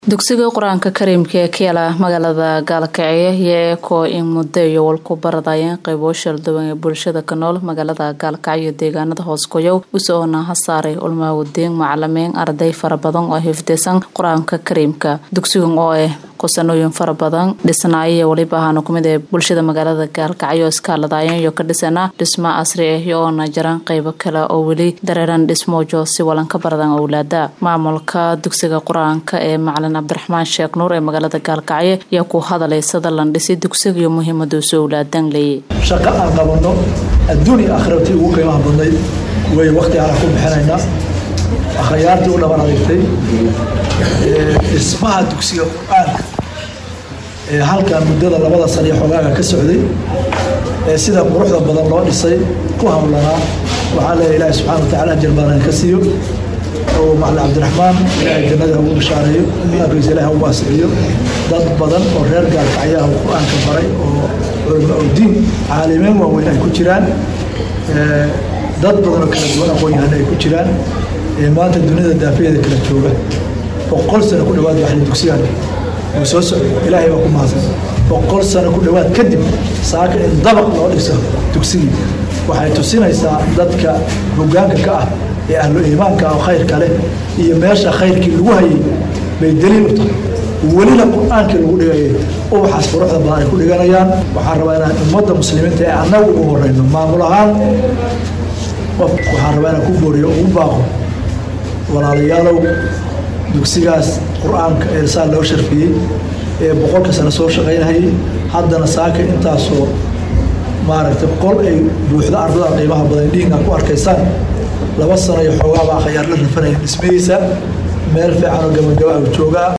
dugsiga qur-aanka kariimka ee ka yaala magaalada gaalkacyo iyo ekoo in muddo iyo walku baradayeen qaybo shalduwan ee bulshada ka nool magaalada gaalkacyo deegaanada hoos goyow usoona hasaaray ulmaawadiin macalimiin arday fara badan oo hifdisan qur-aanka kariimka dugsigan oo ah kusanooyin fara badan dhisnaayo waliba ahaana kumid ee bulshada magaalada gaalkacyo iskaaladayeen iyo ka dhisana dhismo casri ah iyo oona jaran qaybo kale oo weli dareeran dhismoojo si walan ka baradan owlaada maamulka dugsiga qur-aanka ee macalin cabdiraxmaan sheekh nuur ee magaalada gaalkacyo ayaa ku hadalay sida lan dhisi dugsiga iyo muhiimaduusu owlaadan leeyay shaqo aan qabanno adduun iyo aakhiratii ugu qiimaha badnayd way wakti aan ku bixinaynaa akhyaartii u dhaban adigtay dhismaha dugsiga qur-aanka ee halkan muddada labada san iyo xogaaga ka socday ee sida quruxda badan loo dhisay ku hawlanaa waxaa leeya ilaahi subxana wa tacala ajar badan ka siiyo oo macalin cabdiraxmaan ilaahay jannada ugu bishaareeyo imaankiisa ilaah ugu asiciyo dad badan oo reer gaalkacyaha uu qur-aanka baray oo culama oo diin caalimeen waaweyn ay ku jiraan dad badan oo kala duwan aqoon-yahan ay ku jiraan maanta dunida daafayeeda kala jooga boqol sano ku dhawaad waxli dugsigaan uu soo socday ilaahay baa ku mahadsan boqol sano ku dhawaad kadib saaka in dabaq loo dhiso dugsigii waxay tusinaysaa dadka hoggaanka ka ah ee ahlu iimaanka oo khayrka leh iyo meesha khayrkii lagu hayay bay daliil u tahay welina qur-aankii lagu dhigayay ubaxaas quruxda badan ay ku dhiganayaan waxaan rabaa inaan ummadda muslimiinta ee annagu ugu horeyno maamul ahaan qof waxaan rabaa inaan ku booriyo ugu baaqo walaalayaalow dugsigaas qur-aanka ee saa loo sharfiyey ee boqolka sano soo shaqaynahayay haddana saaka intaasoo maaragtay qol ay buuxdo ardada qiimaha badan dhihinga ku arkaysaan laba sano iyo xoogaabaa khayaar la rafanaya dhismadiisa meel fiican oo gabagaba ah joogaa